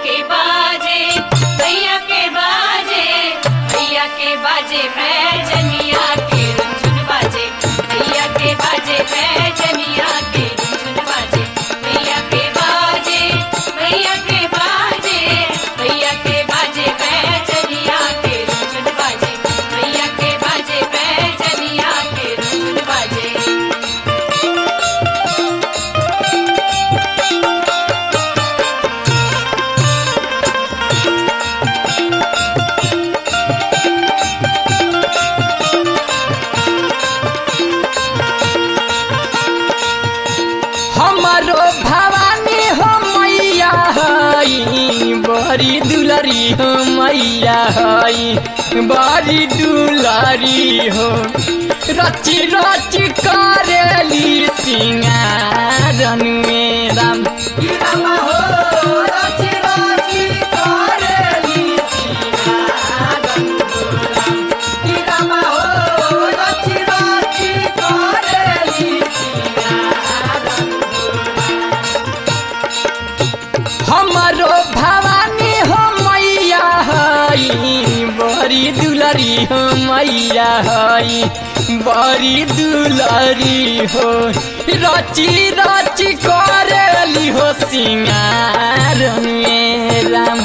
के बाजे भैया के बाजे भैया के बाजे पैजनिया के रुझुन बाजे भैया के बाजे पैजनिया के रुझुन बाजे भैया के बाजे भैया के बाजे भैया के बाजे पैजनिया के रुझुन बाजे भैया के बाजे पैजनिया के रुझुन बाजे हमारो भवानी हो मैया हई बड़ी दुलारी हो मैया हई बड़ी दुलारी हो रची रची करेली सिंगारन में राम हमारो भवानी हो मैया हई बड़ी दुलारी हो मैया हई बड़ी दुलारी हो रची रची करेली हो सिंगार में राम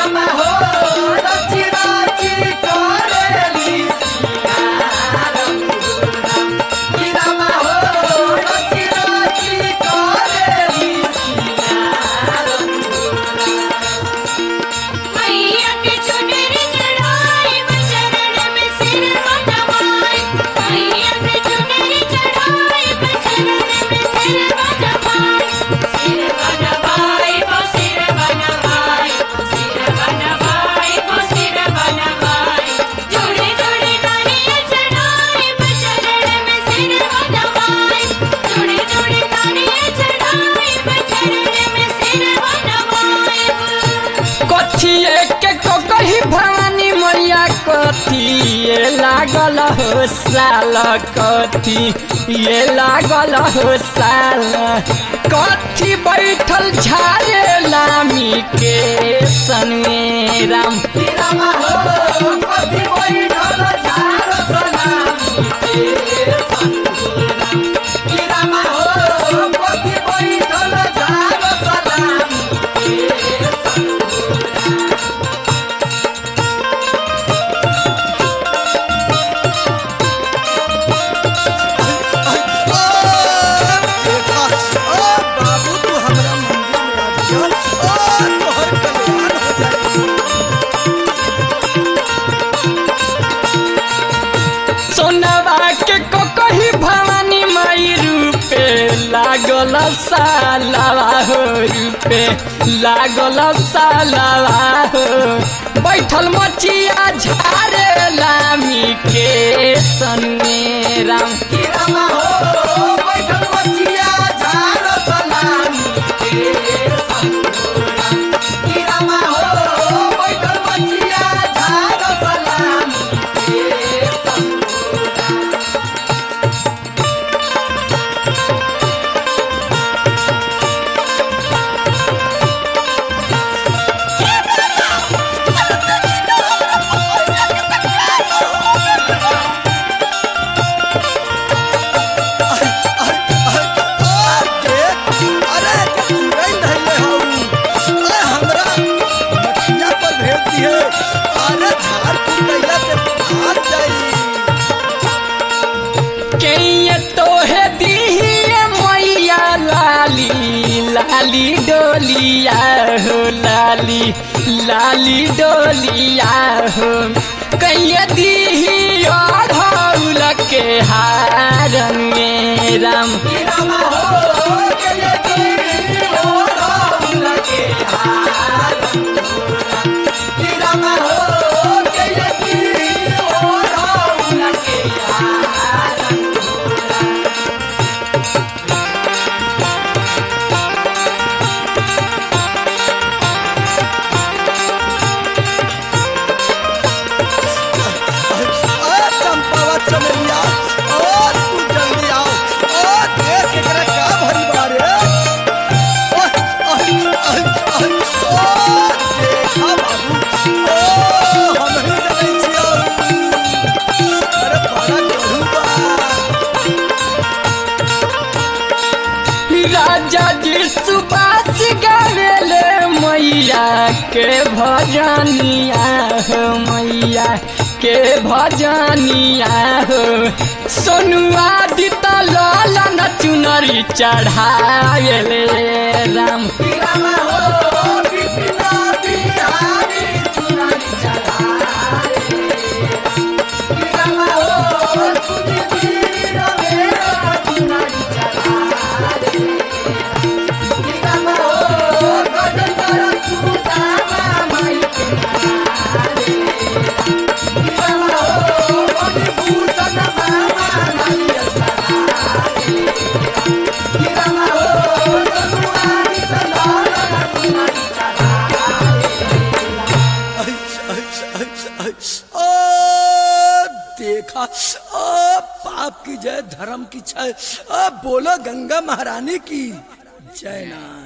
मैया के चुनरी चढ़ाई चरण में सिर नवाई मैया के चुनरी चढ़ाई चरण में सिर नवाई सिर नवाई वो सिर नवाई सिर नवाई वो सिर नवाई जोड़े जोड़े नारियल चढ़ाई चरण में सिर नवाई जोड़े जोड़े नारियल चढ़ाई चरण में सिर नवाई कथिए के को कही भवानी मैया कथी ये लागल हो साल कथी ये लागल हो साल कथी बैठल झारे लामी के सन में राम बाबू तू हमरा मंदिर में आ जा तोहर कल्याण हो जाए सोनवा के को कही भवानी माई रूपे लागल सालवा हो रूपे लागल सालवा हो बैठल मचिया झारे लामी के सन में राम के ये तोहे दीहिए मैया लाली लाली डोलिया हो लाली लाली डोलिया हो कैये दीही अढ़ौल के हारन में राम चंपावा चमेलिया और तू जल्दी आओ और देख एकरा का भरी बारे ओह, ओह, ओह, ओह, के भजनिया हो मैया के भजनिया हो सोनुआ दित ललन चुनरी चढ़ाएले राम ओ देखा ओ पाप की जय धर्म की जय ओ बोलो गंगा महारानी की जयनाथ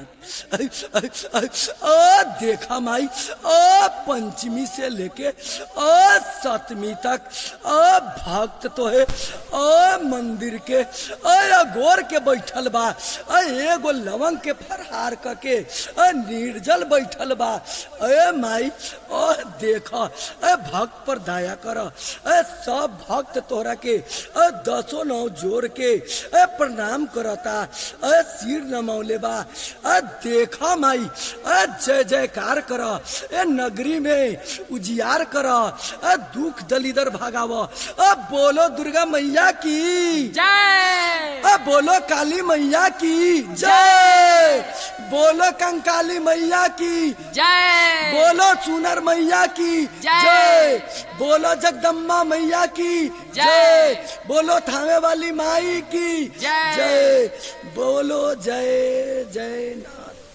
ओ देखा माई ओ पंचमी से लेके ओ सतमी तक ओ भक्त तो है ओ मंदिर के ओ अगोर के बैठल बा ओ एगो लवंग के फरहार करके ओ निर्जल बैठल बा ए माई ओ देखा ए भक्त पर दया कर ए सब भक्त तोहरा के ए दसो नौ जोड़ के ए प्रणाम करता ए सिर नमौले बा ए देखा माई ए जय जयकार कर ए नगरी में उजियार कर ए दुख दलिदर भागाव ए बोलो दुर्गा मैया की जय ए बोलो काली मैया की जय बोलो कंकाली मैया की जय बोलो सुनर मैया की जय। जय बोलो जगदम्बा मैया की जय। जय बोलो थामे वाली माई की जय। जय बोलो जय जय नाथ